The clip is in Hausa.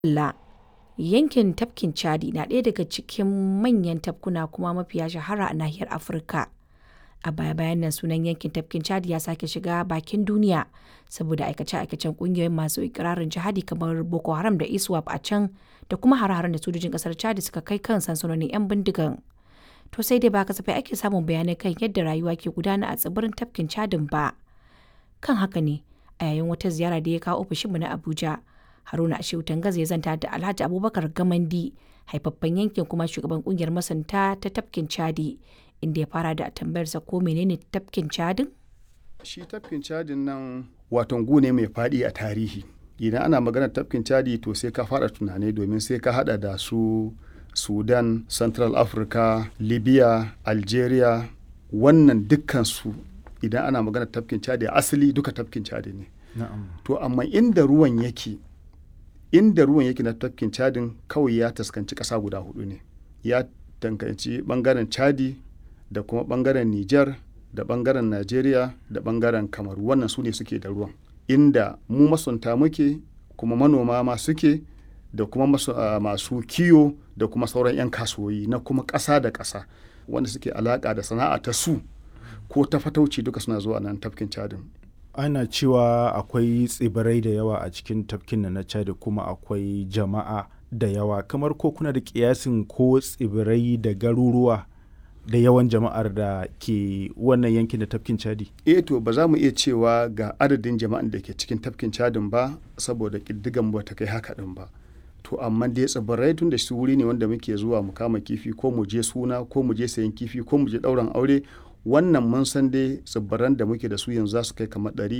Allah, yankin tafkin Chadi na ɗaya daga cikin manyan tafkuna kuma mafiya shahara a nahiyar Afirka. A baya-bayan nan sunan yankin tafkin Chadi ya sake shiga bakin duniya saboda aikace-aikacen ƙungiyoyin masu ikirarin jihadi kamar Boko Haram da ISWAP a can da kuma hare-haren da sojojin ƙasar Chadi suka kai kan sansanonin 'yan bindigan. To sai dai ba kasafai ake samun bayanai kan yadda rayuwa ke gudana a tsibirin tafkin Chadin ba. Kan haka ne, a yayin wata ziyara da ya kawo ofishinmu na Abuja, Haruna Ashewu Tangaza ya zanta da Alhaji Abubakar Gamandi, haifaffen yankin kuma shugaban kungiyar masanta ta tafkin Chadi, inda ya fara da tambayarsa ko menene tafkin Chadin? Shi tafkin Chadin nan waton gu ne mai faɗi a tarihi. Idan ana maganar tafkin Chadi to sai ka fara tunani domin sai ka hada da su Sudan, Central Africa, Libya, Algeria, wannan dukkansu idan ana maganar tafkin Chadi asali duka tafkin Chadi ne. To amma inda ruwan yake inda ruwan yake na tafkin Chadin kawai ya taskanci ƙasa guda hudu ne. Ya tankanci bangaren Chadi da kuma bangaren Niger da bangaren Najeriya da bangaren Kamaru wannan su ne suke da ruwan. Inda mu masunta muke kuma manoma ma suke da kuma masu, uh, masu kiyo da kuma sauran 'yan kasuwoyi na kuma ƙasa da ƙasa wanda suke alaƙa da sana'a ta su ko ta fatauci duka suna zuwa nan tafkin Chadin. ana cewa akwai tsibirai da yawa a cikin tafkin na chad kuma akwai jama'a da yawa kamar ko kuna da kiyasin ko tsibirai da garuruwa da yawan jama'ar da ke wannan yankin da tafkin chadi eh to ba za mu iya cewa ga adadin jama'an da ke cikin tafkin chadin ba saboda ƙiddigan ba ta kai haka din ba to amma dai tsibirai tun da su wuri ne wanda muke zuwa mu kama kifi ko mu je suna ko mu je sayan kifi ko mu je ɗauran aure wannan mun san dai tsibiran da muke da su yanzu za su kai kamar ɗari